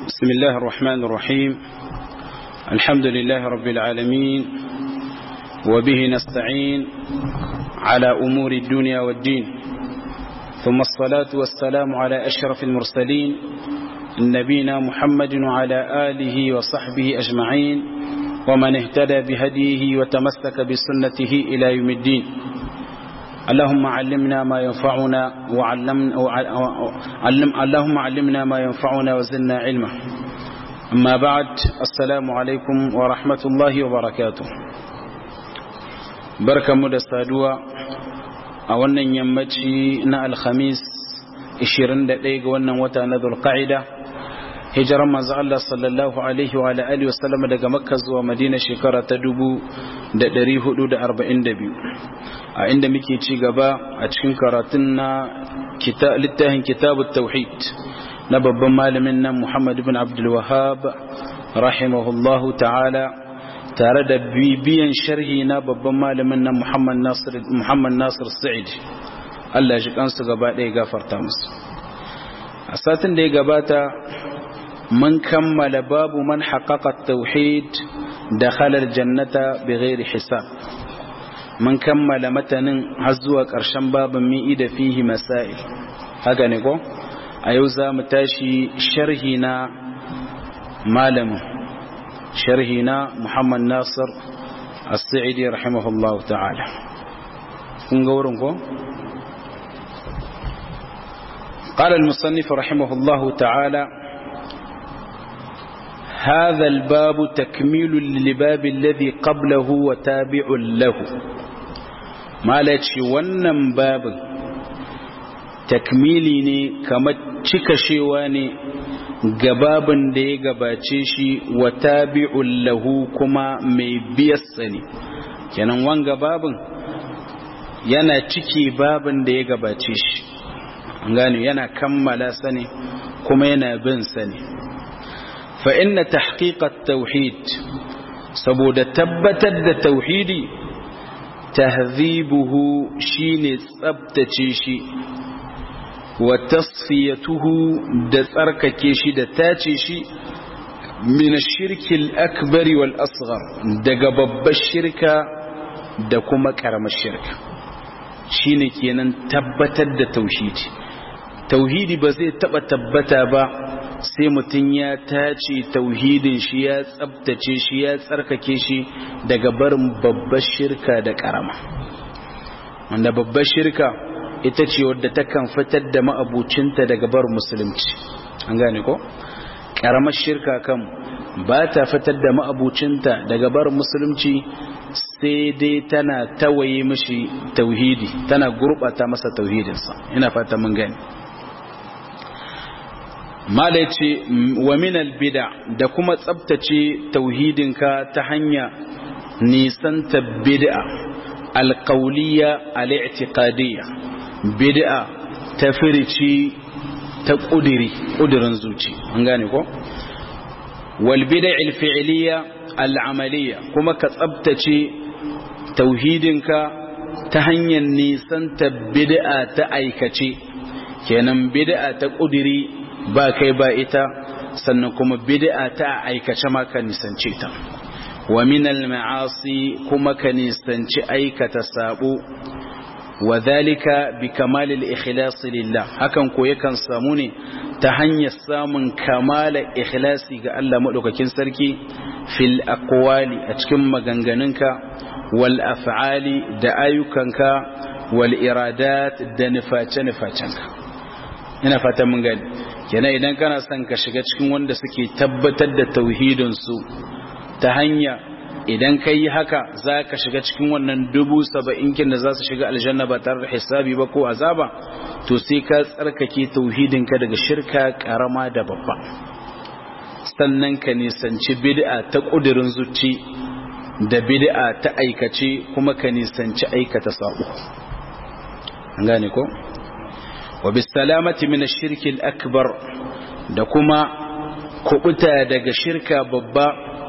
بسم الله الرحمن الرحيم الحمد لله رب العالمين وبه نستعين على أمور الدنيا والدين ثم الصلاة والسلام على أشرف المرسلين نبينا محمد وعلى آله وصحبه أجمعين ومن اهتدى بهديه وتمسك بسنته إلى يوم الدين اللهم علمنا ما ينفعنا وعلم علم اللهم علمنا ما ينفعنا وزدنا علما أما بعد السلام عليكم ورحمة الله وبركاته بركة مدى السادوة أولا يمتشي نا الخميس 21 ga wannan wata na Dhulqa'ida hijiran manzo Allah sallallahu alaihi wa alihi wa sallam daga Makka zuwa Madina shekara ta 1442 a inda muke ci gaba a cikin karatun na littafin kitabut tauhid na babban malamin nan Muhammad ibn Abdul Wahhab rahimahullahu ta'ala tare da bibiyan sharhi na babban malamin nan Muhammad Nasir Muhammad Nasir Sa'id Allah ya ji kansu gaba ɗaya gafarta musu a satin da ya gabata mun kammala babu man haƙaƙa tauhid da halar jannata bi ghairi hisab mun kammala matanin har zuwa ƙarshen babin mi'i da fihi masail haka ne ko a yau za mu tashi sharhi na malamin sharhi na muhammad nasir as-sa'idi rahimahullahu ta'ala kun ga wurin ko قال المصنف رحمه الله تعالى هذا الباب تكميل للباب الذي قبله وتابع له ما لاتشي wannan babin takmili ne kamar cika shewa ne ga babin da ya gabace shi wa tabi'un lahu kuma mai biyarsa ne kenan wanga babin yana ciki babin da ya gabace shi gane yana kammala sani kuma yana bin sani fa inna tahqiqat tauhid saboda tabbatar da tauhidi tahzibuhu shine tsabtace shi wa tasfiyatuhu da tsarkake shi da tace shi min ash-shirki al-akbar wal asghar daga babbar shirka da kuma karamar shirka shine kenan tabbatar da tauhidi tauhidi ba zai taba tabbata ba sai mutum ya tace tauhidin shi ya tsabtace shi ya tsarkake shi daga barin babbar shirka da karama wanda babbar shirka ita ce wadda takan fitar da ma'abucinta daga barin musulunci an gane ko karamar shirka kan ba ta fitar da ma'abucinta daga barin musulunci sai dai tana tawaye mishi tauhidi tana gurbata masa tauhidinsa ina fata mun gani mala ce wa minal bid'a da kuma tsabtace tauhidinka ta hanya nisanta bid'a alqawliya al-i'tiqadiyya bid'a ta firici ta kudiri kudirin zuci an gane ko wal bid'a al-fi'liya al-amaliyya kuma ka tsabtace tauhidinka ta hanyar nisanta bid'a ta aikace kenan bid'a ta kudiri ba kai ba ita sannan kuma bid'a ta aikace ma ka nisance ta wa min al-ma'asi kuma ka nisanci aikata sabo wa dhalika bi kamal al-ikhlas lillah hakan ko yakan samu ne ta hanyar samun kamala ikhlasi ga Allah madaukakin sarki fil aqwali a cikin maganganunka wal af'ali da ayyukanka wal iradat da niface nifacenka ina fatan mun gani kenan idan kana son ka shiga cikin wanda suke tabbatar da tauhidinsu ta hanya idan ka yi haka za ka shiga cikin wannan dubu saba'in kin da za su shiga aljanna ba tare da hisabi ba ko azaba to sai ka tsarkake tauhidinka daga shirka karama da babba sannan ka nisanci bid'a ta kudirin zuci da bid'a ta aikace kuma ka nisanci aikata sabo an gane ko وبالسلامة من الشرك الأكبر da kuma kubuta daga shirka babba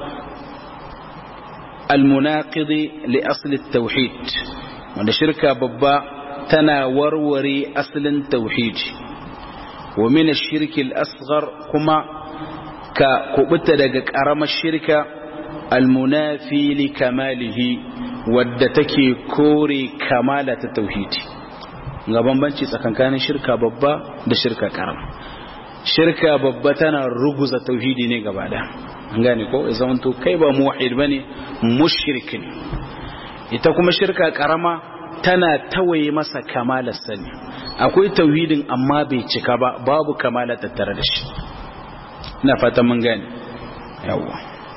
almunaqidi li asli tauhid wanda shirka babba tana warware asalin tauhidi wa min ash-shirk al-asghar kuma ka kubuta daga karamar shirka almunafi li kamalihi wadda take kore kamala ta tauhidi ga bambanci tsakankanin shirka babba da shirka karama shirka babba tana ruguza tauhidi ne gaba da gane ko ya zama to kai ba muwahid bane mushrik ne ita kuma shirka karama tana tawaye masa kamalar sani akwai tauhidin amma bai cika ba babu kamala tattare da shi ina fatan mun gane yawa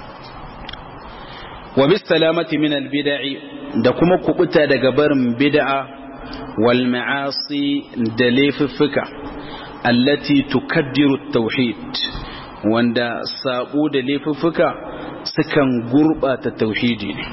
wa bis salamati min al bid'i da kuma kubuta daga barin bid'a wal ma'asi da laifuffuka allati tukaddiru tauhid wanda sabo da laifuffuka sukan gurbata tauhidi ne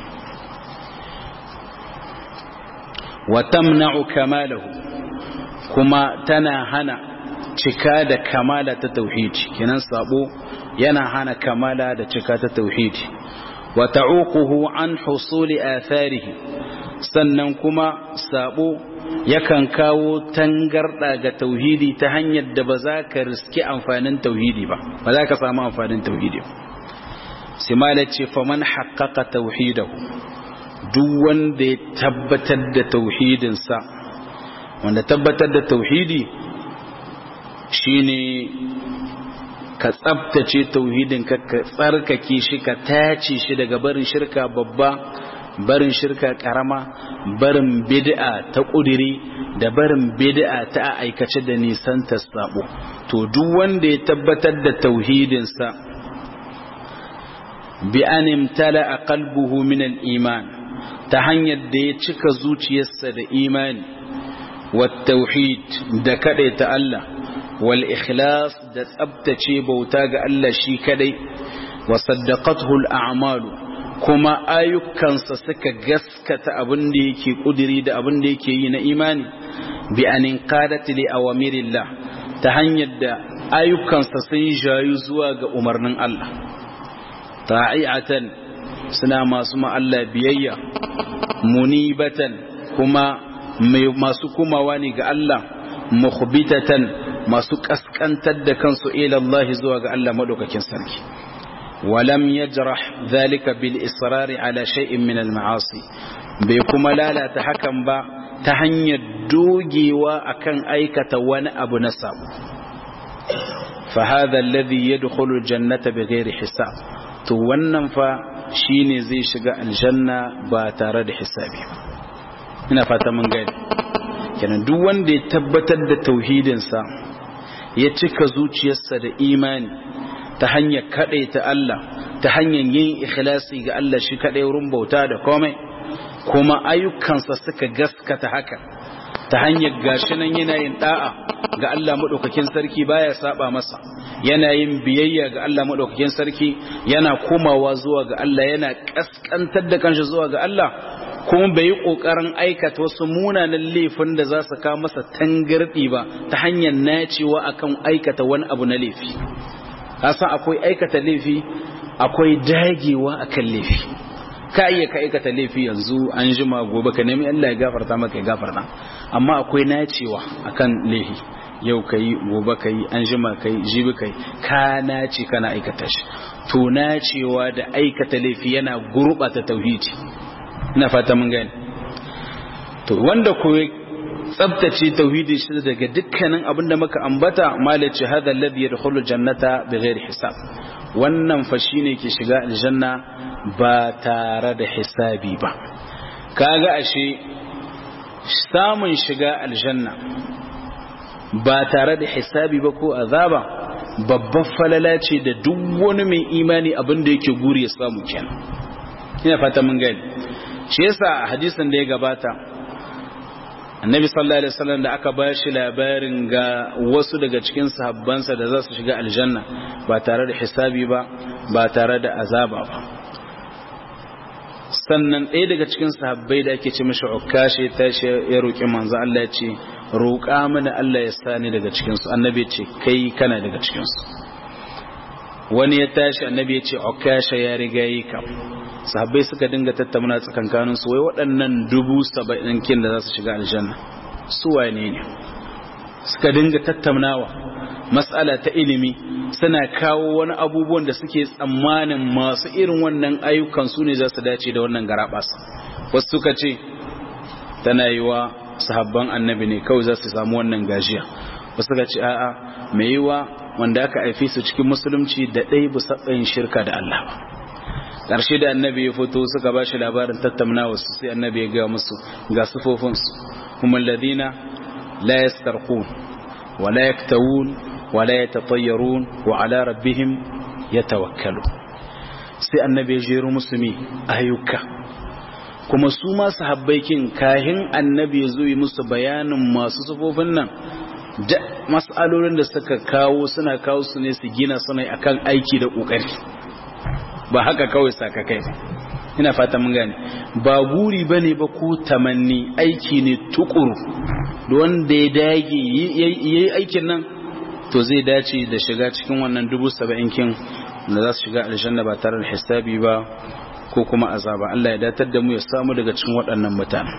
wa tamna'u kamalahu kuma tana hana cika da kamala ta tauhidi kenan sabo yana hana kamala da cika ta tauhidi wa ta'uquhu an husuli atharihi sannan kuma sabo yakan kawo tangarda ga tauhidi ta hanyar da ba za ka riski amfanin tauhidi ba ba za ka samu amfanin tauhidi ba simala ce faman haqqaqa tauhidahu duk wanda ya tabbatar da tauhidinsa wanda tabbatar da tauhidi shine ka tsabtace tauhidin ka ka tsarkake shi ka tace shi daga barin shirka babba barin shirka karama barin bid'a ta kudiri da barin bid'a ta aikace da nisan ta sabo to duk wanda ya tabbatar da tauhidinsa bi an imtala qalbuhu min al-iman ta hanyar da ya cika zuciyarsa da imani wat tauhid da ta Allah wal ikhlas da tsabtace bauta ga Allah shi kadai wa saddaqathu al a'malu kuma ayyukansa suka gaskata abin da yake kudiri da abin da yake yi na imani bi an inqadat li awamirillah ta hanyar da ayyukansa sun jayu zuwa ga umarnin Allah ta'iatan suna masu ma Allah biyayya munibatan kuma masu kumawa ne ga Allah mukhbitatan masu kaskantar da kansu ila Allah zuwa ga Allah madaukakin sarki walam yajrah dhalika bil israri ala shay'in min al ma'asi bai kuma lalata hakan ba ta hanyar dogewa akan aikata wani abu na sabo fa hadha alladhi yadkhulu al jannata bighairi hisab to wannan fa shine zai shiga aljanna ba tare da hisabi ba ina fata mun gani kenan duk wanda ya tabbatar da tauhidinsa ya cika zuciyarsa da imani ta hanyar ta Allah ta hanyar yin ikhlasi ga Allah shi kaɗai wurin bauta da komai kuma ayyukansa suka gaskata haka ta hanyar gashi nan yana yin da'a ga Allah maɗaukakin sarki baya saba masa yana yin biyayya ga Allah maɗaukakin sarki yana komawa zuwa ga Allah yana ƙasƙantar da kanshi zuwa ga Allah kuma bai yi ƙoƙarin aikata wasu munanan laifin da za su kawo masa tangarɗi ba ta hanyar nacewa akan aikata wani abu na laifi kasan akwai aikata laifi akwai dagewa akan laifi ka iya ka aikata laifi yanzu an jima gobe ka nemi Allah ya gafarta maka ya gafarta amma akwai nacewa akan laifi yau ka yi gobe ka yi an jima ka yi jibi ka yi ka nace kana aikata shi to nacewa da aikata laifi yana gurɓata tauhidi ina fata mun gani to wanda ko tsabtace tauhidi shi daga dukkanin abin da muka ambata malaci hadha alladhi yadkhulu jannata bighairi hisab wannan fa shine ke shiga aljanna ba tare da hisabi ba kaga ashe samun shiga aljanna ba tare da hisabi ba ko azaba babban falala ce da duk wani mai imani abin da yake guri ya samu kenan ina fata mun gani shi yasa a hadisin da ya gabata annabi sallallahu alaihi wasallam da aka ba shi labarin ga wasu daga cikin sahabbansa da za su shiga aljanna ba tare da hisabi ba ba tare da azaba ba sannan ɗaya daga cikin sahabbai da ake ce mashi ukashe tashi ya roƙi manzo Allah ya ce roƙa mana Allah ya sani daga cikin su annabi ya ce kai kana daga cikin su wani ya tashi annabi ya ce ukashe ya riga yi kam sahabbai suka dinga tattauna tsakankanin su wai waɗannan dubu saba'in kin da za su shiga aljanna su wane ne suka dinga tattaunawa mas'ala ta ilimi suna kawo wani abubuwan da suke tsammanin masu irin wannan ayyukan su ne za su dace da wannan garabasa wasu suka ce tana yi wa sahabban annabi ne kawai za su samu wannan gajiya wasu suka ce a'a mai yi wa wanda aka haife su cikin musulunci da ɗaya bisa yin shirka da Allah ba ƙarshe da annabi ya fito suka ba shi labarin tattaunawa su sai annabi ya gaya musu ga sufofinsu kuma ladina la yastarqun wa la yaktawun wa la yatatayyarun wa ala rabbihim yatawakkalu sai annabi ya jero musu mi ayyuka kuma su ma sahabbai kin kahin annabi ya zo yi musu bayanin masu sufofin nan da mas'alolin da suka kawo suna kawo su ne su gina suna akan aiki da kokari ba haka kawai sakakai ba ina fata mun gane ba guri bane ba ko tamanni aiki ne tukuru da wanda ya dage yayi aikin nan to zai dace da shiga cikin wannan dubu saba'in kin da za su shiga aljanna ba tare da hisabi ba ko kuma azaba Allah ya datar da mu ya samu daga cikin waɗannan mutane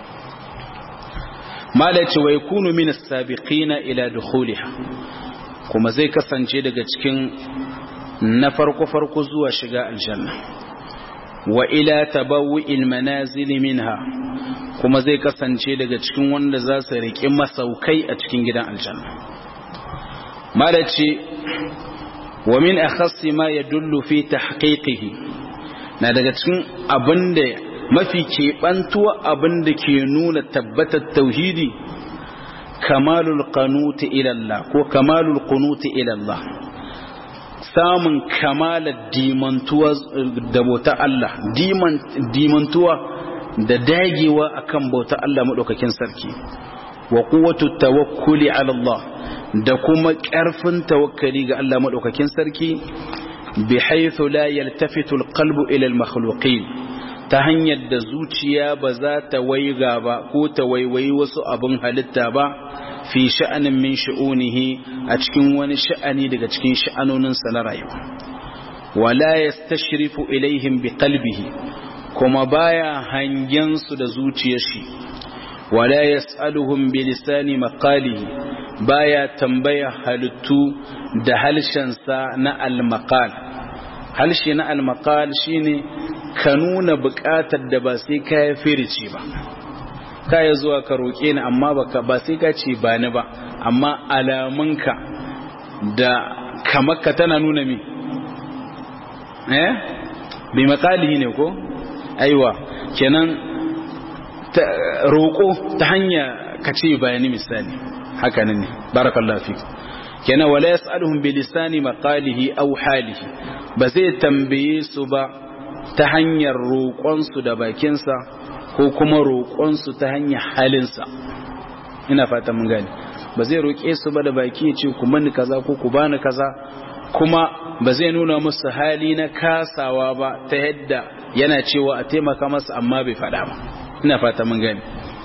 malaci wa yakunu min as-sabiqina ila dukhuliha kuma zai kasance daga cikin na farko farko zuwa shiga aljanna wa ila tabawu'il manazil minha kuma zai kasance daga cikin wanda za su riƙi masaukai a cikin gidan aljanna malaci wa min akhassi ma yadullu fi tahqiqihi na daga cikin abinda mafi keɓantuwa abinda ke nuna tabbatar tauhidi kamalul qanuti ila Allah ko kamalul qunuti ila Allah samun kamalar dimantuwa da bauta Allah dimantuwa da dagewa akan bauta Allah maɗaukakin sarki wa quwwatu tawakkuli ala Allah da kuma ƙarfin tawakkali ga Allah maɗaukakin sarki bi haythu la yaltafitu alqalbu ila almakhluqin ta hanyar da zuciya ba za ta waiga ba ko ta waiwayi wasu abin halitta ba fi sha'anin min sha'unihi a cikin wani sha'ani daga cikin sha'anoninsa na rayuwa wala yastashrifu ilaihim bi qalbihi kuma baya hangen su da zuciyar shi wala yas'aluhum bi lisani maqalihi baya tambaya halittu da halshensa na al-maqal halshe na al-maqal shine ka nuna buƙatar da ba sai ka firici ba ka ya zuwa ka roƙe ni amma baka ba sai ka ce ba ni ba amma alamunka da kamarka tana nuna mi eh bi makalihi ne ko aiwa kenan roƙo ta hanya ka ce ba ni misali haka ne barakallahu fik kenan wala yas'aluhum bi lisani maqalihi aw halihi ba zai tambaye su ba ta hanyar roƙonsu da bakinsa ko kuma roƙonsu ta hanyar halinsa ina fata mun gani ba zai roƙe su ba da baki ya ce ku mani kaza ko ku bani kaza kuma ba zai nuna musu hali na kasawa ba ta yadda yana cewa a taimaka masa amma bai faɗa ba ina fata mun gani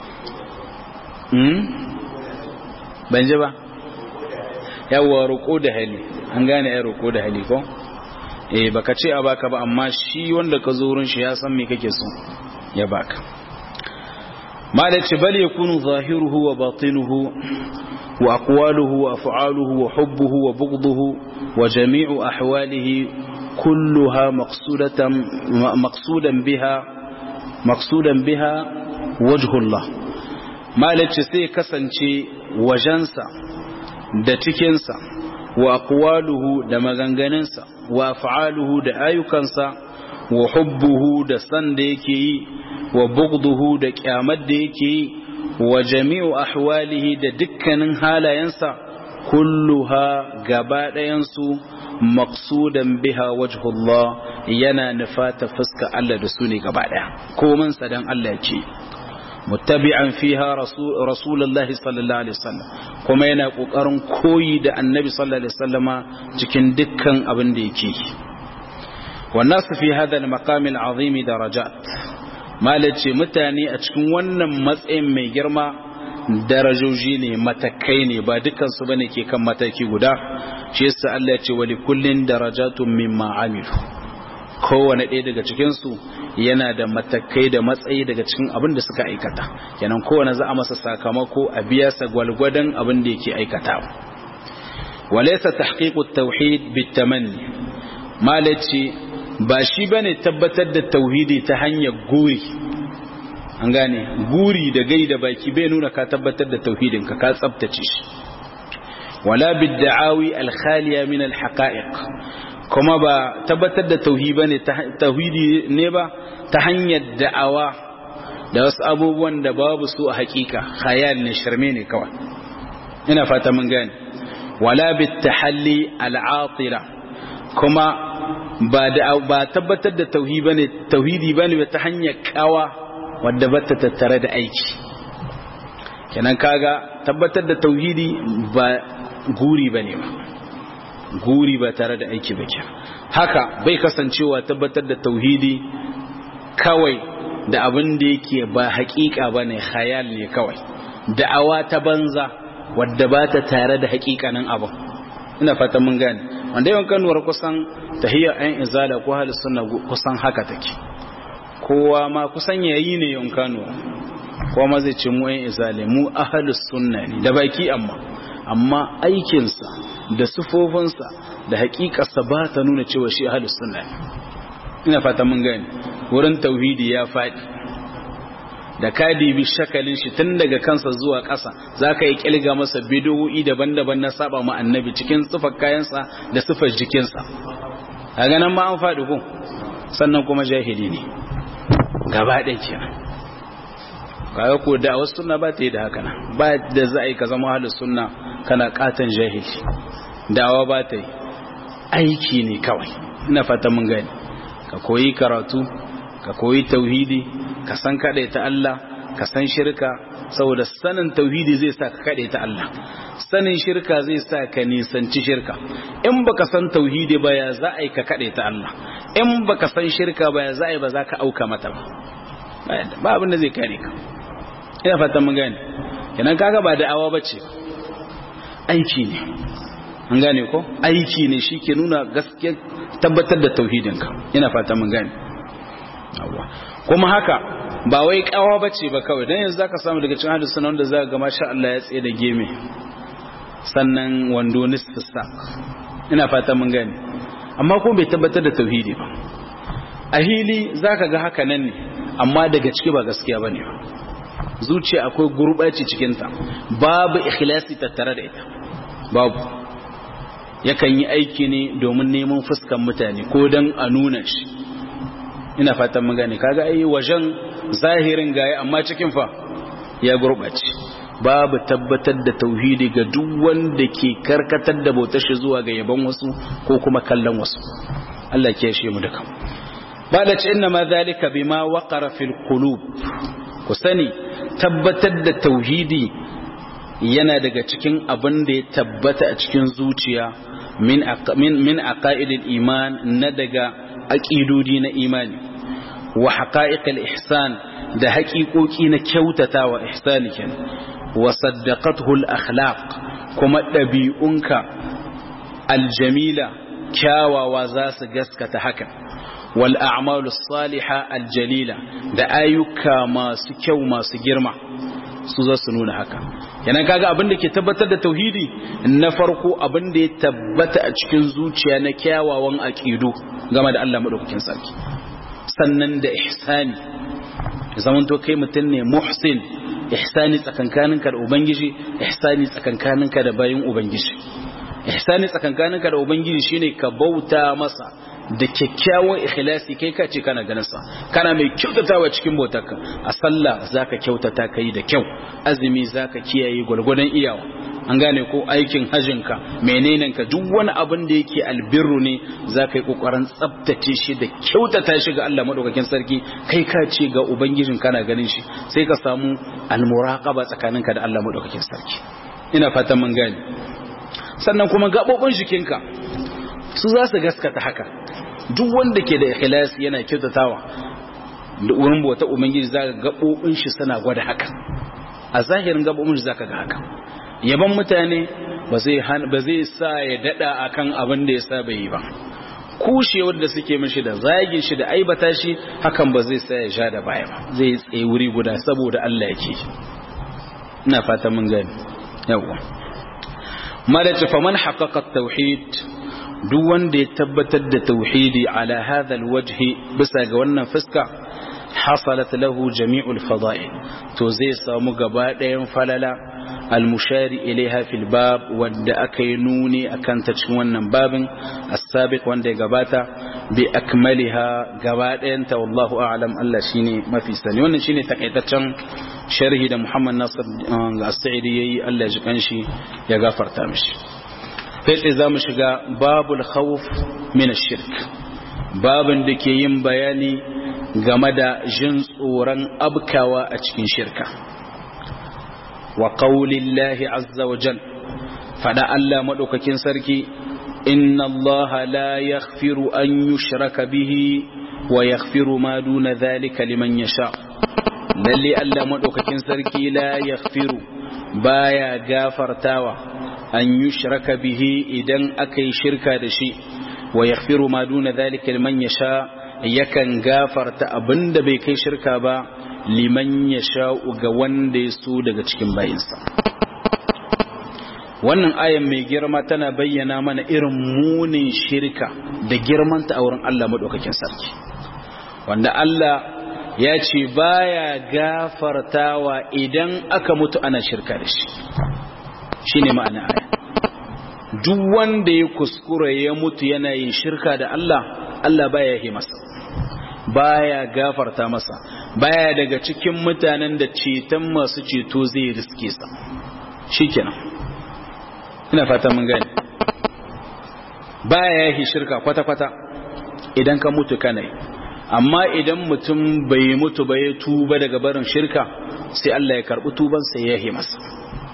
ban ji ba yawwa roƙo da hali an gane ya roƙo da hali ko eh baka ce a baka ba amma shi wanda ka zo wurin shi ya san me kake so ya baka malaci bal yakunu zahiruhu wa batinuhu wa aqwaluhu wa af'aluhu wa hubbuhu wa bughduhu wa jami'u ahwalihi kulluha maqsudatan maqsudan biha maqsudan biha wajhullah malaci sai kasance wajensa da cikinsa wa aqwaluhu da maganganunsa wa af'aluhu da ayyukansa wa hubbuhu da san da yake yi wa bughduhu da kyamar da yake yi wa jami'u ahwalihi da dukkanin halayensa kulluha gaba ɗayansu maqsudan biha wajhullah yana nufata fuska Allah da su ne gaba ɗaya komin sa dan Allah ce muttabi'an fiha rasulullahi sallallahu alaihi wasallam kuma yana kokarin koyi da annabi sallallahu alaihi wasallama cikin dukkan abin da yake والناس في هذا المقام العظيم درجات malace mutane a cikin wannan matsayin mai girma darajoji ne matakai ne ba dukansu bane ke kan mataki guda shi yasa Allah ya ce wa likullin darajatun mimma amilu kowane ɗaya daga cikin su yana da matakai da matsayi daga cikin abin da suka aikata kenan kowane za a masa sakamako a biya sa gwalgwadon abin da yake aikatawa walaysa tahqiqut tauhid bitamanni malaci ba shi bane tabbatar da tauhidi ta hanyar guri an gane guri da gai da baki bai nuna ka tabbatar da tauhidin ka ka tsabtace shi wala bidda'awi al-khaliya min al-haqa'iq kuma ba tabbatar da tauhidi bane tauhidi ne ba ta hanyar da'awa da wasu abubuwan da babu su a hakika khayal ne sharme ne kawai ina fata mun gane wala bitahalli al-atila kuma ba da ba tabbatar da tauhidi bane tauhidi bane ta hanyar kawa wadda bata tattare da aiki kenan kaga tabbatar da tauhidi ba guri bane ba guri ba tare da aiki ba haka bai kasancewa tabbatar da tauhidi kawai da abin da yake ba hakika bane khayal ne kawai da'awa ta banza wadda ba ta tare da hakikanin abin ina fatan mun gane wanda yawan kanuwar kusan tahiyya ayin izala ko halin sunna kusan haka take kowa ma kusan yayi ne yawan kanuwa kowa ma zai ce mu ayin izala mu ahlus sunna ne da baki amma amma aikinsa da sufofinsa da hakikarsa ba ta nuna cewa shi ahlus sunna ne ina fatan mun gane wurin tauhidi ya faɗi da ka dibi shakalin shi tun daga kansa zuwa ƙasa za ka yi ƙilga masa bidiyoyi daban-daban na saba ma annabi cikin sufar kayansa da sufar jikinsa a ganin ma an faɗi ko sannan kuma jahili ne gaba ɗaya kenan kaga ko da wasu sunna ba ta yi da haka nan ba da za a yi ka zama halin sunna kana katon jahili dawa ba ta yi aiki ne kawai ina fata mun gani ka koyi karatu ka koyi tauhidi ka san kaɗai ta Allah ka san shirka saboda sanin tauhidi zai sa ka kaɗai ta Allah sanin shirka zai sa ka nisanci shirka in baka san tauhidi ba ya za a yi ka kaɗai ta Allah in baka san shirka ba ya za a yi ba za ka auka mata ba ba abin da zai kare ka ina fatan mun gane kenan kaga ba da'awa bace aiki ne an gane ko aiki ne shi ke nuna gaskiya tabbatar da tauhidinka ina fatan mun gane kuma haka ba wai kawa bace ba kawai dan yanzu zaka samu daga cikin hadisi wanda zaka ga masha Allah ya tsaye da geme sannan wando nisfu sak ina fatan mun gane amma ko bai tabbatar da tauhidi ba a hili zaka ga haka nan ne amma daga ciki ba gaskiya bane ba zuciya akwai gurbaci cikin ta babu ikhlasi tattare da ita babu yakan yi aiki ne domin neman fuskan mutane ko dan a nuna shi ina fatan mun gane kaga ai wajen zahirin gaye amma cikin fa ya gurbace babu tabbatar da tauhidi ga duk wanda ke karkatar da bautar shi zuwa ga yaban wasu ko kuma kallon wasu Allah ke shi mu duka bada ce inna ma zalika bima waqara fil qulub ku sani tabbatar da tauhidi yana daga cikin abin da ya tabbata a cikin zuciya min min min aqaidil iman na daga aqidodi na imani wa haqa'iqil ihsan da haƙiƙoƙi na kyautatawa ihsani kenan wa saddaqathu al akhlaq kuma ɗabi'unka aljamila kyawawa za su gaskata haka wal a'malu salihah aljalila da ayyuka masu kyau masu girma su za su nuna haka yana kaga abin da ke tabbatar da tauhidi na farko abin da ya tabbata a cikin zuciya na kyawawan aqidu game da Allah madaukakin sarki sannan da ihsani zaman to kai mutum ne muhsin ihsani tsakankaninka da ubangiji ihsani tsakankaninka da bayin ubangiji ihsani tsakankaninka da ubangiji shine ka bauta masa da kyakkyawan ikhlasi kai ka ce kana ganin sa kana mai kyautatawa cikin bautarka a sallah zaka kyautata kai da kyau azumi zaka kiyaye gwargwadon iyawa an gane ko aikin hajinka menene ka duk wani abin da yake albirru ne zaka yi kokarin tsaftace shi da kyautata shi ga Allah madaukakin sarki kai ka ce ga ubangijin kana ganin shi sai ka samu almuraqaba tsakaninka da Allah madaukakin sarki ina fatan mun gane sannan kuma gabobin jikinka su za su gaskata haka duk wanda ke da ikhlasi yana kyautatawa da wurin bauta ubangiji zaka gabobin shi suna gwada haka a zahirin gabobin shi zaka ga haka yaban mutane ba zai ba zai sa ya dada akan abin da ya saba yi ba kushewar da suke mishi da zagin shi da aibata shi hakan ba zai sa ya sha da baya ba zai tsaye wuri guda saboda Allah yake ina fata mun gani yawa malaci faman haƙaƙa tauhid duk wanda ya tabbatar da tauhidi ala hadha alwajhi bisa ga wannan fuska hasalat lahu jami'ul fada'il to zai samu gaba ɗayan falala almushari ilaiha fil bab wanda aka yi nuni akan ta cikin wannan babin as-sabiq wanda ya gabata bi akmaliha gaba ɗayan ta wallahu a'lam Allah shine mafi sani wannan shine takaitaccen sharhi da Muhammad Nasir as-Sa'idi yayi Allah ya ji kanshi ya gafarta mishi sai sai zamu shiga babul khawf min ash-shirk babin da ke yin bayani game da jin tsoron abkawa a cikin shirka wa qaulillahi azza wa jal fada Allah madaukakin sarki inna Allah la yaghfiru an yushraka bihi wa yaghfiru ma duna dhalika liman yasha lalle Allah madaukakin sarki la yaghfiru baya gafartawa an yushraka bihi idan akai shirka da shi wa yaghfiru ma duna dhalika liman yasha yakan gafarta abinda bai kai shirka ba liman ya sha'u ga wanda ya so daga cikin bayinsa wannan ayan mai girma tana bayyana mana irin munin shirka da girmanta a wurin Allah maɗaukakin sarki wanda Allah ya ce baya gafartawa idan aka mutu ana shirka da shi shi ne ma'ana aya duk wanda ya kuskura ya mutu yana yin shirka da Allah Allah baya yi masa baya gafarta masa baya daga cikin mutanen da ceton masu ceto zai riske sa shikenan ina fata mun gani baya yi shirka kwata-kwata idan ka mutu kana amma idan mutum bai mutu ba ya tuba daga barin shirka sai Allah ya karbi tuban sai ya yi masa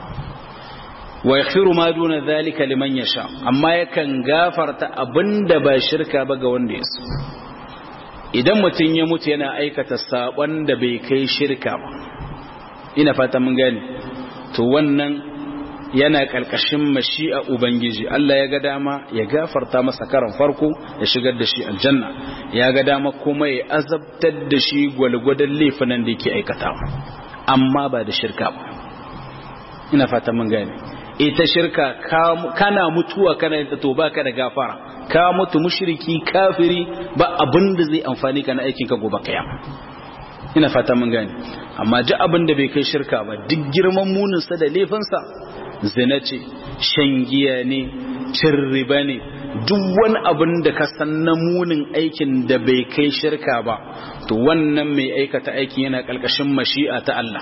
wa yaghfiru ma duna dhalika liman yasha amma yakan gafarta abinda ba shirka ba ga wanda ya so idan mutum ya mutu yana aikata sabon da bai kai shirka ba ina fata mun gani to wannan yana karkashin mashi'a ubangiji Allah ya ga dama ya gafarta masa karan farko ya shigar da shi aljanna ya ga dama kuma ya azabtar da shi gwalgwadon laifinan da yake aikatawa amma ba da shirka ba ina fata mun gani ita shirka kana mutuwa kana da to baka da gafara ka mutu mushriki kafiri ba abin da zai amfani ka na aikin ka gobe kiyama ina fata mun gane amma ji abin da bai kai shirka ba duk girman munin sa da laifin sa zina ce shan giya ne cin riba ne duk wani abin da ka san na munin aikin da bai kai shirka ba to wannan mai aikata aikin yana kalkashin mashi'a ta Allah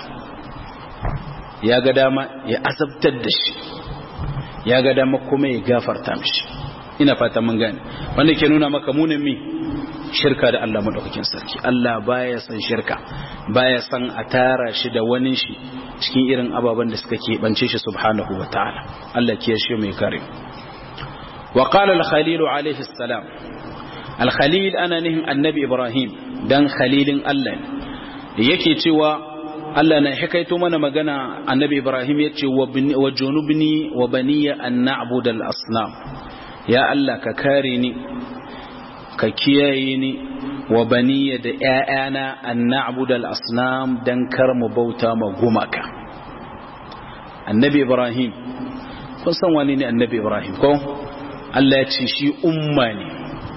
ya ga dama ya azabtar da shi ya ga dama kuma ya gafarta mishi ina fata mun gane wanda ke nuna maka munin mi shirka da Allah madaukakin sarki Allah baya san shirka baya san a tara shi da wani shi cikin irin ababen da suka keɓance shi subhanahu wa ta'ala Allah ke shi mai kare wa qala al-khalil alayhi salam al-khalil ana nihin annabi ibrahim dan khalilin Allah yake cewa Allah na hikaito mana magana annabi Ibrahim ya ce wa junubni wa baniya an na'budu al-asnam ya Allah ka kare ni ka kiyaye ni wa baniya da ƴaƴana an na'budu al-asnam dan kar mu bauta ma gumaka annabi Ibrahim kun san wani ne annabi Ibrahim ko Allah ya ce shi umma ne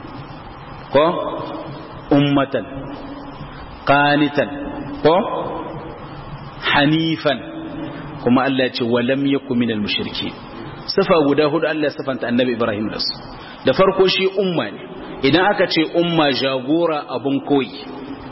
ko ummatan qanitan ko hanifan kuma Allah ya ce walam yaku minal mushriki sifa guda hudu Allah ya sifanta annabi Ibrahim da su da farko shi umma ne idan aka ce umma jagora abun koyi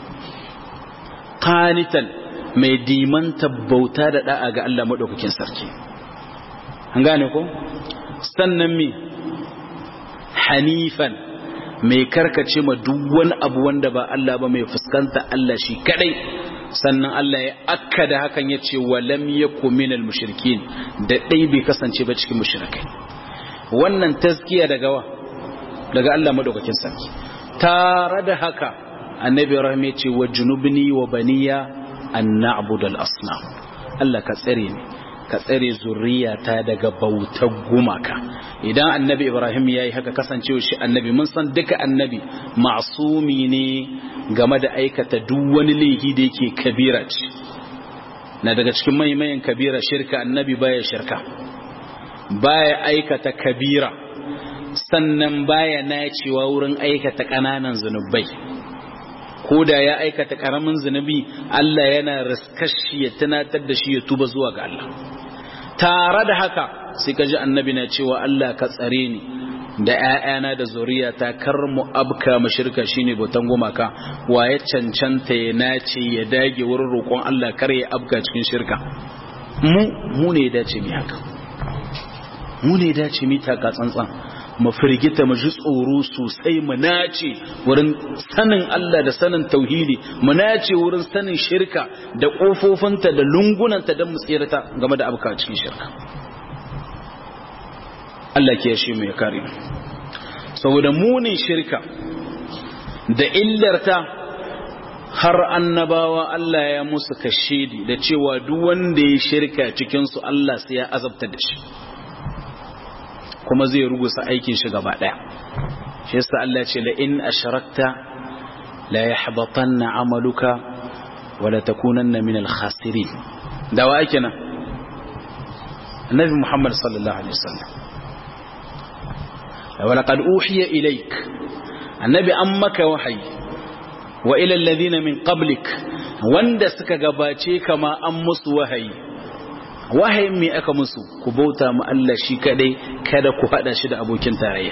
qanitan mai dimanta bauta da da'a ga Allah madaukakin sarki an gane ko sannan mi hanifan mai karkace ma duk wani abu wanda ba Allah ba mai fuskanta Allah shi kadai sannan Allah ya akkada hakan ya ce walam yaku minal mushrikin da dai bai kasance ba cikin mushrikai wannan taskiya daga wa daga Allah madaukakin sarki tare da haka annabi Ibrahim ya ce wa junubni wa baniya an na'budal asnam Allah ka tsare ni ka tsare zuriyata daga bautar gumaka idan annabi ibrahim ya yi haka kasancewa shi annabi mun san duka annabi masumi ne game da aikata duk wani laifi da yake kabira ce na daga cikin maimayin kabira shirka annabi baya shirka baya aikata kabira sannan baya nacewa wurin aikata ƙananan zunubai ko da ya aikata ƙaramin zunubi Allah yana riskashi ya tunatar da shi ya tuba zuwa ga Allah tare da haka sai ka ji annabi na cewa Allah ka tsare ni da ‘ya'yana da zuriya ta kar mu abka mashirka shine bautan gumaka wa ya cancanta ya nace ya dage wurin roƙon Allah kar ya abka cikin shirka mu mu ne dace mi haka mu ne dace mi taka tsantsan mu firgita mu ji tsoro sosai mu nace wurin sanin Allah da sanin tauhidi mu nace wurin sanin shirka da kofofinta da lungunanta don mu tsirata game da abka cikin shirka Allah ke shi mu ya kare saboda munin shirka da illarta har annabawa Allah ya musu kashedi da cewa duk wanda ya shirka cikin su Allah sai ya azabta da shi kuma zai rugusa aikin shi gaba daya shi yasa Allah ce la in ashrakta la yahbatanna amaluka wa la takunanna min al-khasirin da wa ake nan annabi Muhammad sallallahu alaihi wasallam wa laqad uhiya ilaik annabi an maka wahayi wa ila alladhina min qablik wanda suka gabace kama an musu wahayi wahayin me aka musu ku bauta mu Allah shi kadai kada ku hada shi da abokin tarayya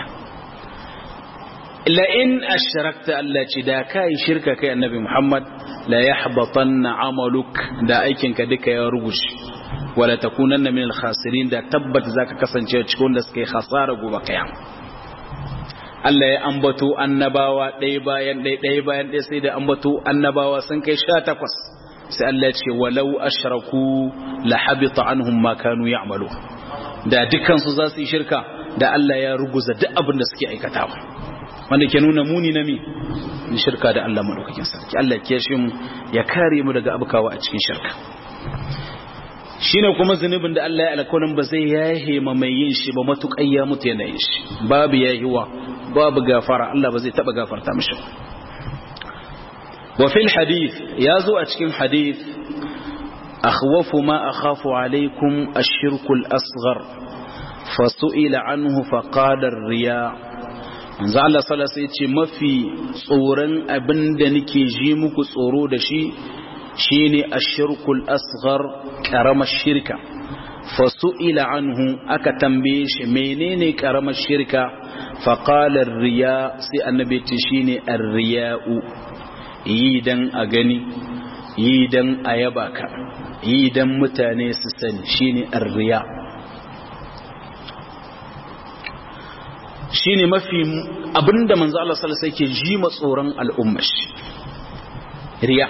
la in ashrakta Allah ce da kai shirka kai annabi Muhammad la yahbatanna amaluk da aikin ka duka ya rugushe wala takunanna min al-khasirin da tabbata zaka kasance cikin wanda suka yi khasara gobe kiyama Allah ya ambato annabawa ɗaya bayan ɗaya ɗaya bayan ɗaya sai da ambato annabawa sun kai sha takwas sai Allah ce walau ashraku la habita anhum ma kanu ya'malu da dukkan su za su yi shirka da Allah ya ruguza duk abin da suke aikatawa wanda ke nuna muni na mi ni shirka da Allah madaukakin sarki Allah ya shi mu ya kare mu daga abukawa a cikin shirka shine kuma zunubin da Allah ya alƙawarin ba zai yahe ma mai yin shi ba matuƙai ya mutu yana yin shi babu yahiwa babu gafara Allah ba zai taba gafarta mishi wa fil hadith yazo a cikin hadith akhwafu ma akhafu alaykum ash-shirku al-asghar fasu'ila anhu faqala ar-riya manzo Allah sallallahu alaihi wasallam mafi tsoron abinda nake ji muku tsoro da shi shine ash-shirku al-asghar karamar shirka fasu'ila anhu aka tambaye shi menene karamar shirka faƙalar riya sai annabi ce shi ne riya'u yi don a gani yi don a yaba ka yi don mutane su sani shi ne riya shi ne mafi abinda manzo Allah salasa yake ji matsoron al'ummashi riya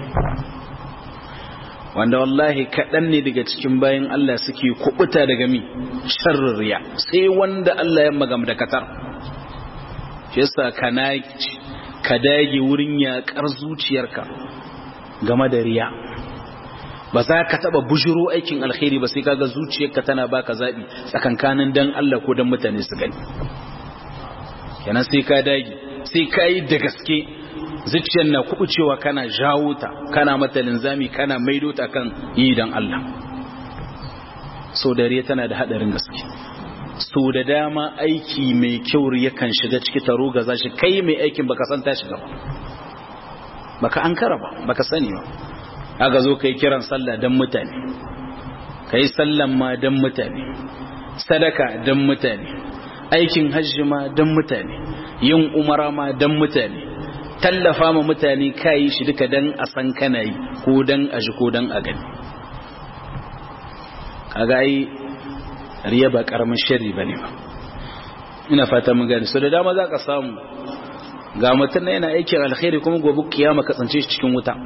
wanda wallahi kaɗan ne daga cikin bayan Allah suke kubuta daga mi sharrin riya sai wanda Allah ya magam da katar shi yasa kana ka dage wurin yaƙar zuciyarka game da riya ba za ka taɓa bujiro aikin alkhairi ba sai kaga zuciyarka tana baka zaɓi tsakankanin dan Allah ko dan mutane su gani kenan sai ka dage sai ka yi da gaske zuciyar na kubucewa kana jawo ta kana mata linzami kana maido ta kan yi dan Allah so dare tana da hadarin gaske so da dama aiki mai kyau yakan shiga ciki taro ga zashi kai mai aikin baka san ta shiga ba baka ankara ba baka sani ba aka zo kai kiran sallah dan mutane kai sallan ma dan mutane sadaka dan mutane aikin hajji ma dan mutane yin umara ma dan mutane tallafa ma mutane kayi shi duka dan a san kana yi ko dan a ji ko dan a gani kaga ai riya ba karamin sharri bane ba ina fata mun gani so da dama za ka samu ga mutum na yana aikin alkhairi kuma gobe kiyama ka tsance shi cikin wuta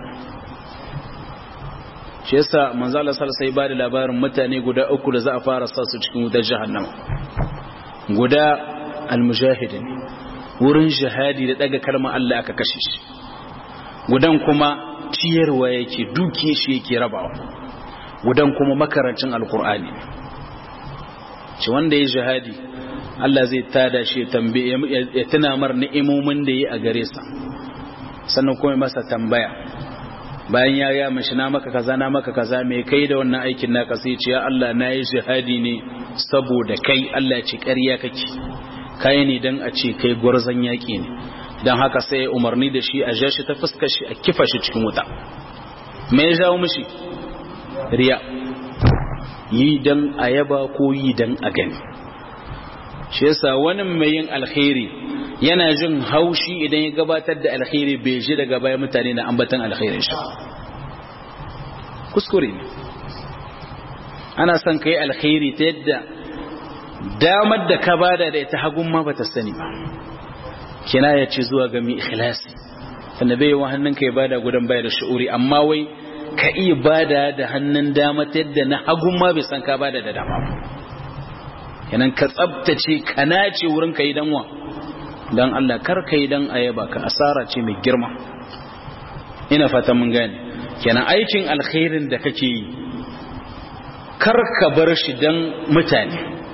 shi yasa manzo Allah sallallahu alaihi wasallam labarin mutane guda uku da za a fara sa su cikin wutar jahannama guda almujahidin wurin jihadi da daga kalmar Allah aka kashe shi gudan kuma ciyarwa yake dukiye shi yake rabawa gudan kuma makarancin alkur'ani ce wanda ya jihadi Allah zai tada shi tambaye ya tuna mar ni'imomin da yi a gare sa sannan kuma masa tambaya bayan ya ya mashi na maka kaza na maka kaza me kai da wannan aikin naka sai ce ya Allah na yi jihadi ne saboda kai Allah ya ce ƙarya kake kai ne dan a ce kai gwarzon yaƙi ne dan haka sai umarni da shi a jashi ta fuskar shi a kifa shi cikin wuta me ya jawo mishi riya yi dan a yaba ko yi dan a gani shi yasa wani mai yin alkhairi yana jin haushi idan ya gabatar da alkhairi bai ji daga baya mutane na ambatan alkhairin shi kuskure ne ana son kai alkhairi ta yadda damar da ka bada da ita hagun ma bata sani ba kina ya ce zuwa ga mai ikhlasi tunda bai wa hannun ka ya bada gudan baya da shi'uri amma wai ka iya bada da hannun dama ta yadda na hagun ma bai san ka bada da dama ba kenan ka tsabtace ka nace wurin ka yi danwa don Allah kar ka yi dan ayaba ka asara ce mai girma ina fata mun gane kenan aikin alkhairin da kake yi kar ka bar shi dan mutane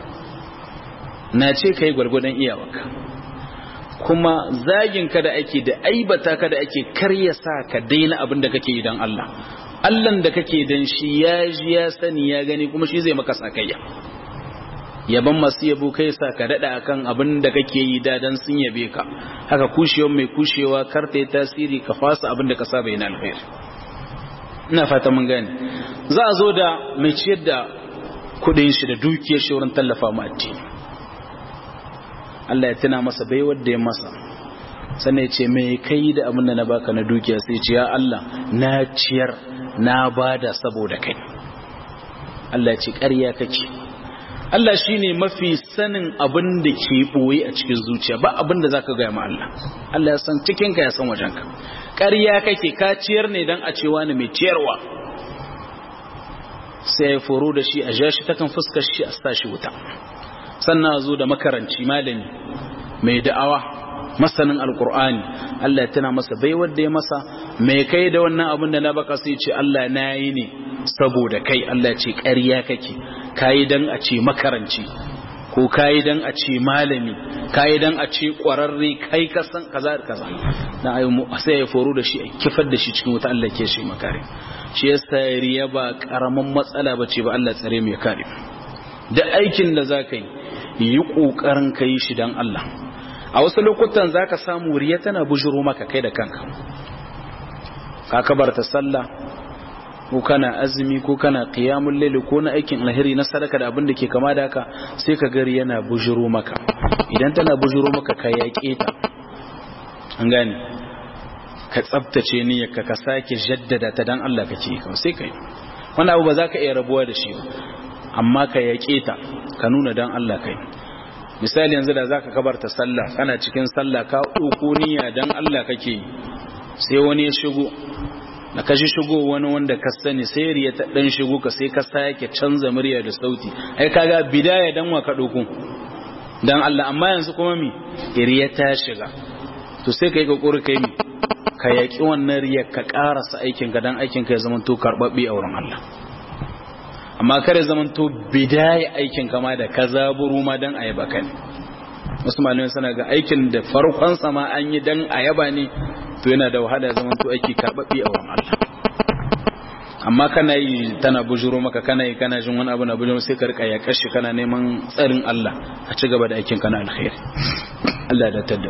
na ce ka yi gwargwadon iyawarka kuma zagin ka da ake da aibata ka da ake kar ya sa ka daina abin da kake yi don Allah Allahn da kake dan shi ya ji ya sani ya gani kuma shi zai maka sakayya yaban masu yabo kai sa ka dada akan abin da kake yi da dan sun yabe ka haka kushewa mai kushewa kar ta yi tasiri ka fasa abin da ka saba yana alkhairi ina fata mun gane za a zo da mai ciyar da kudin shi da dukiyar shi wurin tallafa mu addini Allah ya tuna masa bai wanda ya masa sannan ya ce mai kai da abin da na baka na dukiya sai ce ya Allah na ciyar na bada saboda kai Allah ya ce ƙarya kake Allah shi ne mafi sanin abin da ke ɓoye a cikin zuciya ba abin da za ka gaya ma Allah Allah ya san cikinka ya san wajenka ƙarya kake ka ciyar ne don a cewa ne mai ciyarwa sai ya foro da shi a ja shi takan fuskar shi a sa shi wuta sannan a zo da makaranci malami mai da'awa masanin alkur'ani Allah ya tana masa bai wadda ya masa mai kai da wannan abin da na baka sai ce Allah na yi ne saboda kai Allah ce ƙarya kake kayi dan a ce makaranci ko kayi dan a ce malami kayi dan a ce ƙwararre kai kasan kaza da kaza dan ayi sai ya foro da shi a kifar da shi cikin wuta Allah ke shi makare shi yasa riya ba karaman matsala bace ba Allah tsare mai kare da aikin da zaka yi yi kokarin kai shi dan Allah a wasu lokutan zaka samu riya tana bujuro maka kai da kanka ka kabarta sallah ko kana azumi ko kana qiyamul layl ko na aikin alheri na sadaka da abin da ke kama da haka sai ka gari yana bujuro maka idan tana bujuro maka ka yaƙe ta an gane ka tsabtace niyyarka ka sake jaddada ta dan Allah kake yi sai kai wannan abu ba za ka iya rabuwa da shi amma ka yaƙe ta ka nuna dan Allah kai misali yanzu da zaka kabarta sallah kana cikin sallah ka ɗauko niyya dan Allah kake yi sai wani ya shigo da ka shi shigo wani wanda ka sani sai riya ta dan shigo ka sai ka sake canza murya da sauti ai kaga bidaya dan wa ka dauko dan Allah amma yanzu kuma mi riya ta shiga to sai kai kokori kai mi ka yaki wannan riya ka karasa aikin ka dan aikin ka ya zama to karbabbe a wurin Allah amma kare zaman to bidaya aikin ka ma da ka zaburu ma dan ayaba ka ne wasu malamai suna ga aikin da farkon sama an yi dan ayaba ne to yana da wahala zaman to aiki karbabbe a wurin Allah amma kana yi tana bujuro maka kana yi kana jin wani abu na bujuro sai ka rika ya kashi kana neman tsarin Allah a ci gaba da aikin kana alkhairi Allah da tadda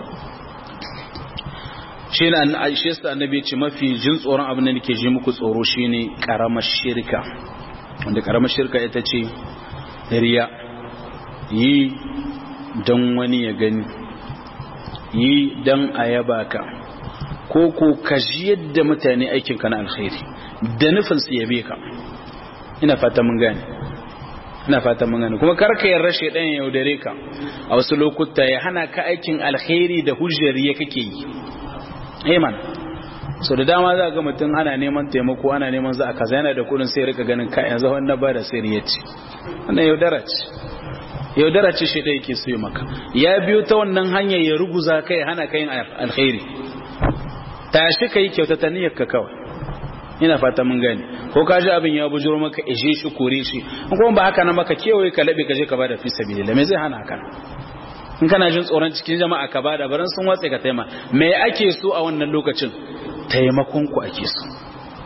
shi na Aisha sa annabi ce mafi jin tsoron abin da nake ji muku tsoro shine karamar shirka wanda karamar shirka ita ce riya yi dan wani ya gani yi dan ayaba ka ko ko ka ji yadda mutane aikinka na alkhairi da nufin su yabe ka ina fata mun gane ina fata mun gane kuma karka yarda shedan ya yaudare ka a wasu lokuta ya hana ka aikin alkhairi da hujjar ya kake yi eh man so da dama za ga mutum ana neman taimako ana neman za a kaza yana da kudin sai rika ganin ka yanzu wannan ba da sai ya ce wannan yaudara ce yaudara ce shi da yake so yi maka ya biyo ta wannan hanyar ya ruguza kai hana ka yin alkhairi tashi ka yi kyautata niyyar ka kawai ina fata mun gani ko ka ji abin ya bujuro maka ishe shi kore shi in kuma ba haka na maka kewaye ka labe ka je ka bada fi sabilillah me zai hana ka in kana jin tsoron cikin jama'a ka bada baran sun watse ka taima me ake so a wannan lokacin taimakon ku ake so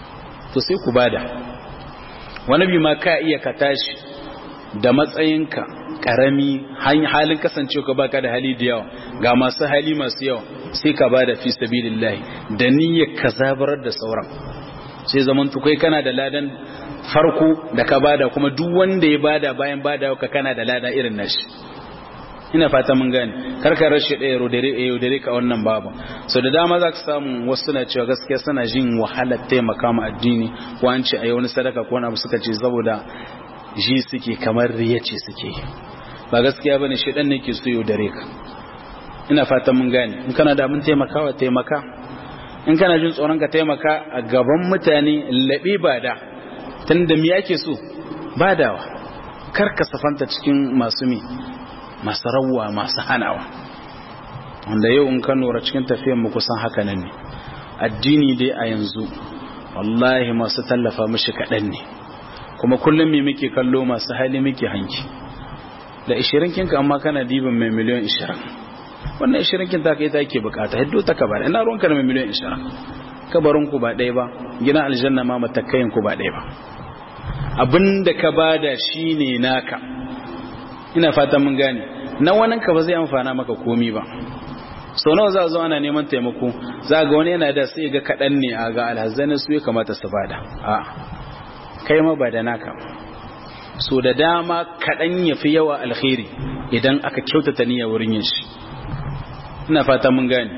to sai ku bada wani bi ma ka iya ka tashi da matsayinka karami halin kasancewa ka baka da hali da yawa ga masu hali masu yawa sai ka bada fi sabilillah da niyyar ka zabarar da sauran sai zaman tukai kana da ladan farko da ka bada kuma duk wanda ya bada bayan bada ka kana da lada irin nashi ina fata mun gane karka rashe ɗaya yaudare ka wannan babu so da dama za ka samu wasu suna cewa gaskiya suna jin wahalar taimaka ma addini ko an ce a yi wani sadaka ko wani abu suka ce saboda ji suke kamar riya ce suke ba gaskiya bane shi dan ne ke so yaudare ka ina fatan mun gane in kana da abin taimakawa taimaka in kana jin tsoron ka taimaka a gaban mutane laɓi ba da tunda me ake so badawa kar ka safanta cikin masu mi masu rawwa masu hanawa wanda yau in ka nura cikin tafiyar mu kusan haka nan ne addini dai a yanzu wallahi masu tallafa mishi kaɗan ne kuma kullum me muke kallo masu hali muke hanki da 20 kinka amma kana diban mai miliyan 20 wannan 20 kin ta kai ta ke bukata hiddo ta kabar ina ruwanka da mai miliyan 20 kabarin ku ba ɗaya ba gina aljanna ma matakayin ku ba ɗaya ba abinda ka bada shine naka ina fatan mun gane na wannan ka ba zai amfana maka komi ba sau nawa za a zo ana neman taimako za ga wani yana da sai ga kaɗan ne a ga alhazzanin su ya kamata su bada a kai ma ba da naka so da dama kaɗan ya fi yawa alkhairi idan aka kyautata niyya wurin yin shi ina fata mun gane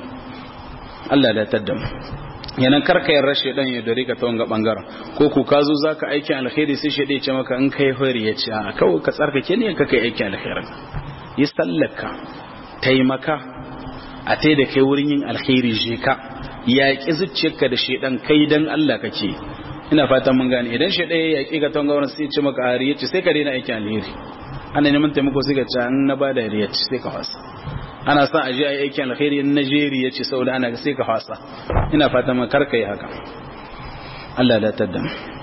Allah da tadda mu yanan karka yin rashe dan ya dare ka ta wanga bangaren ko ku ka zo zaka aikin alkhairi sai shi ce maka in kai hori ya ce a kawai ka tsarkake ne ka kai aikin alkhairin yi sallaka taimaka a tai da kai wurin yin alkhairi je ka yaƙi zuciyarka da shedan kai dan Allah kake ina fatan mun gane idan shi ɗaya yaƙi ka tonga wurin sai ce maka a riyaci sai ka daina aikin alheri ana neman taimako sai ka ce an na bada riyaci sai ka fasa ana son a je a yi aikin alheri in na je riyaci saboda ana sai ka fasa ina fatan mun karka yi haka Allah da tadda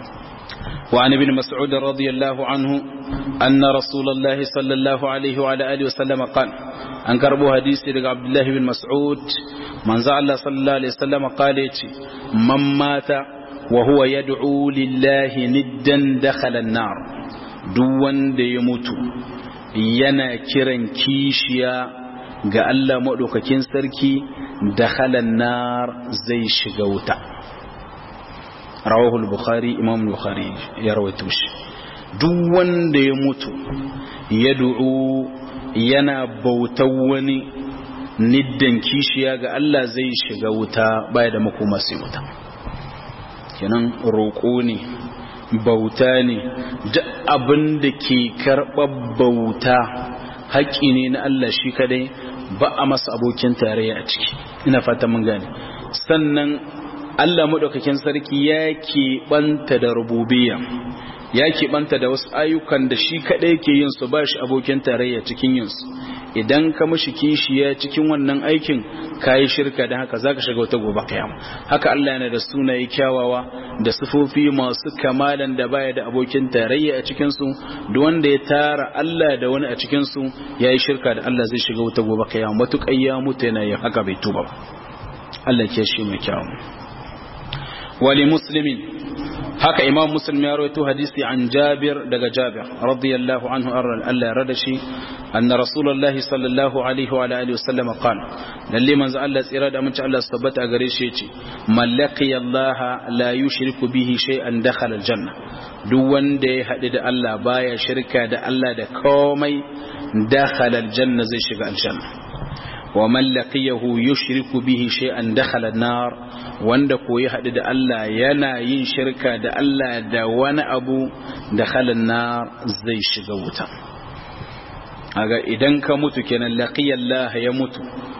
وعن ابن مسعود رضي الله عنه أن رسول الله صلى الله عليه وعلى آله وسلم قال أنكربوا حديث عبد الله بن مسعود من زعل صلى الله عليه وسلم قال من مات وهو يدعو لله ندا دخل النار دون da ya mutu yana kiran kishiya ga Allah maɗaukakin sarki dakhalan nar zai shiga wuta rawahul bukhari imam bukhari ya rawaito shi duk wanda ya mutu ya du'u yana bautar wani niddan kishiya ga Allah zai shiga wuta baya da makoma sai wuta kenan roƙo ne bauta ne duk abin da ke karɓar bauta haƙƙi ne na Allah shi kadai ba a masa abokin tarayya a ciki ina fata mun gane sannan Allah maɗaukakin sarki ya keɓanta da rububiyya ya keɓanta da wasu ayyukan da shi kadai ke yin su ba shi abokin tarayya cikin yin su idan ka mashi kishiya cikin wannan aikin kayi shirka da haka zaka shiga wata gobe kiyama haka Allah yana da sunaye kyawawa da sifofi masu kamalan da baya da abokin tarayya a cikin su duk wanda ya tara Allah da wani a cikin su yayi shirka da Allah zai shiga wata gobe kiyama matuƙar ya mutu yana yin haka bai tuba ba Allah ke shi mai kyawu wali muslimin haka imam muslim ya rawaito hadisi an jabir daga jabir radiyallahu anhu Allah ya rada shi anna rasulullah sallallahu alaihi wa alihi wasallam qala lalle manzo Allah tsira da mun Allah tabbata gare shi yace mallaki Allah la yushriku bihi shay'an dakhala aljanna duk wanda ya hadu da Allah baya shirka da Allah da komai dakhala aljanna zai shiga aljanna ومن لقيه يشرك به شيئا دخل النار wanda ko ya haɗu da Allah yana yin shirka da Allah da wani abu da nar zai shiga wuta aga idan ka mutu kenan laqiyallah ya mutu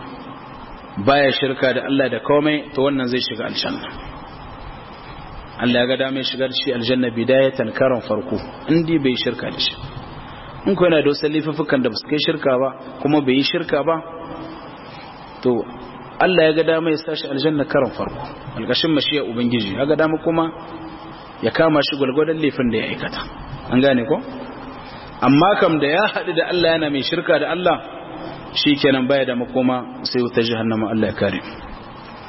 baya shirka da Allah da komai to wannan zai shiga aljanna Allah ya ga dame shigar shi aljanna bidayatan karan farko indi bai shirka da shi in ko yana da wasu laifukan da ba su kai shirka ba kuma bai yi shirka ba to Allah ya ga dama ya sashi aljanna karan farko alƙashin mashiya ubangiji ya ga dama kuma ya kama shi gwalgwadon laifin da ya aikata an gane ko amma kam da ya haɗu da Allah yana mai shirka da Allah shi kenan baya da makoma sai wuta jahannama Allah ya kare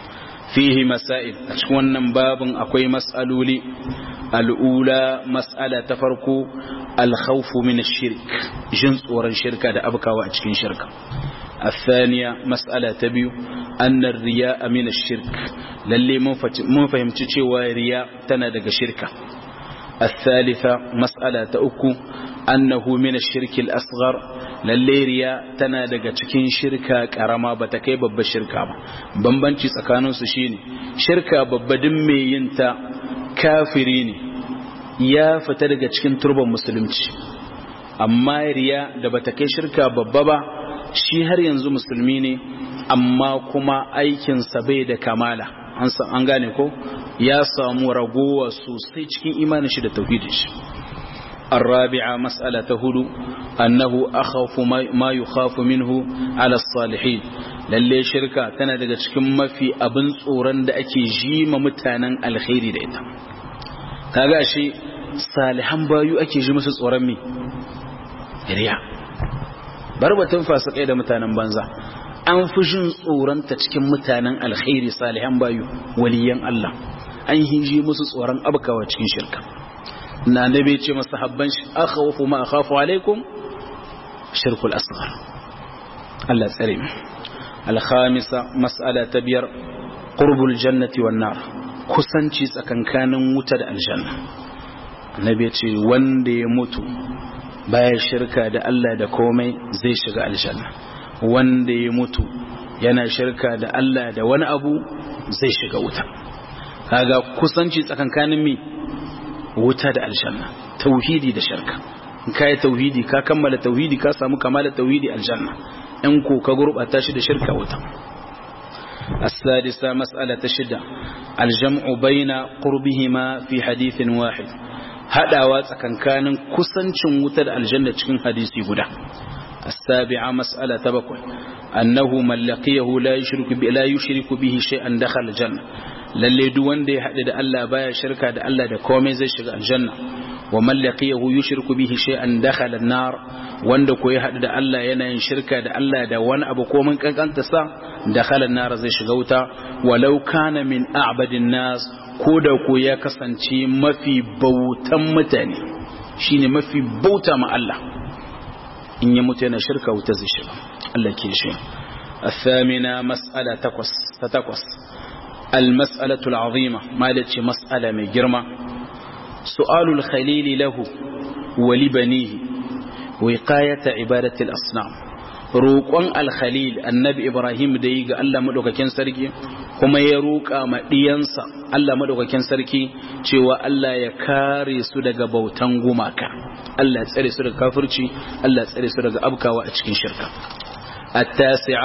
fihi masail a cikin wannan babin akwai mas'aloli al'ula mas'ala ta farko alkhawfu min ash-shirk jin tsoron shirka da abkawa a cikin shirka الثانية مسألة تبيو أن الرياء من الشرك للي من فهمت شوى رياء تندق شركة الثالثة مسألة تأكو أنه من الشرك الأصغر للي رياء تندق تكين شركة كرما بتكي بب الشركة بمبنشي سكانون سشيني شركة بب دمي ينتا كافريني يا فتدق تكين تربة مسلمتي أما رياء دبتكي شركة ببابا shi har yanzu musulmi ne amma kuma aikinsa bai da kamala an gane ko ya samu ragowa sosai cikin imanin shi da tauhidin shi الرابعة مسألة هدو أنه أخاف ما يخاف منه على الصالحين lalle shirka tana daga cikin mafi abin tsoron da ake ji ma mutanen alkhairi da ita kaga shi salihan bayu ake ji musu tsoron me riya bar batun fasikai da mutanen banza an fi jin tsoronta cikin mutanen alkhairi salihan bayu waliyan Allah an hiji musu tsoron abkawa cikin shirka na nabi ce masa habban shi akhawfu ma akhafu alaikum shirkul asghar Allah tsare mu al-khamisa mas'ala ta biyar qurbul jannati wan nar kusanci tsakankanin wuta da aljanna nabi ce wanda ya mutu baya shirka da Allah da komai zai shiga aljanna wanda ya mutu yana shirka da Allah da wani abu zai shiga wuta kaga kusanci tsakankanin mi wuta da aljanna tauhidi da shirka in kai tauhidi ka kammala tauhidi ka samu kamala tauhidi aljanna in ko ka gurbata shi da shirka wuta السادسة مسألة شدة الجمع بين قربهما في حديث واحد haɗawa tsakankanin kusancin wutar aljanna cikin hadisi guda السابعة مسألة تبقى أنه من لقيه لا يشرك لا يشرك به شيئا دخل الجنة للي دوان دي حد دا الله بايا شركة دا الله دا كومي زي شغل الجنة ومن لقيه يشرك به شيئا دخل النار وان دا كوي حد دا الله ينين شركة دا الله دا وان أبو كومن كان كانت سا دخل النار زي شغوتا ولو كان من أعبد الناس ko da ko ya kasance mafi bautan mutane shine mafi bauta ma Allah in ya mutu yana shirka wuta zai shiga Allah ke shi الثامنة مسألة تقص تتقص المسألة العظيمة ما لتش مسألة من جرمة سؤال الخليل له ولبنيه وقاية عبادة الأصنام roƙon alkhalil annabi ibrahim da yi ga Allah maɗaukakin sarki kuma ya roƙa ma ɗiyansa Allah maɗaukakin sarki cewa Allah ya kare su daga bautan gumaka Allah ya tsare su daga kafirci Allah ya tsare su daga abkawa a cikin shirka at-tasi'a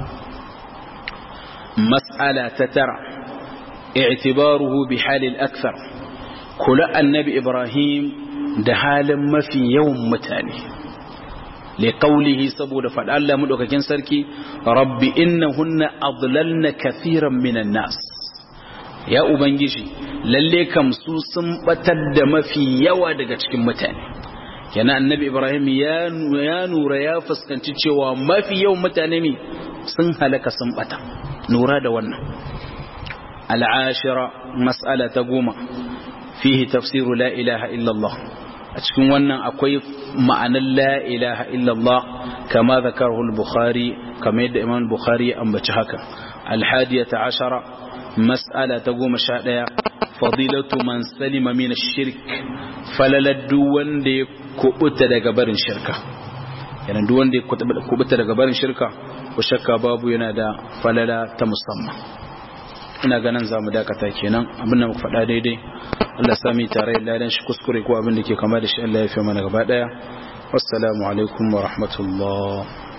mas'ala ta tara i'tibaruhu bi halil akthar kula annabi ibrahim da halin mafi yawan mutane لقوله سبود فدال الله مدوكاكين سركي رب إنهن أضللن كثيرا من الناس يا أبنجيشي lalle kam su sun batar da mafi yawa daga cikin mutane yana annabi ibrahim ya nura ya fuskanci cewa mafi yawan mutane ne sun halaka sun bata nura da wannan al'ashira mas'ala ta goma fihi tafsiru la ilaha illallah a cikin wannan akwai ma'anar la ilaha illallah kama zakarahu al-bukhari kama yadda imam bukhari ya ambaci haka al-hadiyata ashara mas'ala ta goma sha ɗaya fadilatu man salima min ash-shirk falaladdu wanda ya kubuta daga barin shirka yana duk wanda ya kubuta daga barin shirka ko shakka babu yana da falala ta musamman ina ganin zamu dakata kenan abin da muka faɗa daidai Allah sami tare da ladan shi kuskure ko abin da ke kama da shi Allah ya fi mana gaba daya wassalamu alaikum wa rahmatullah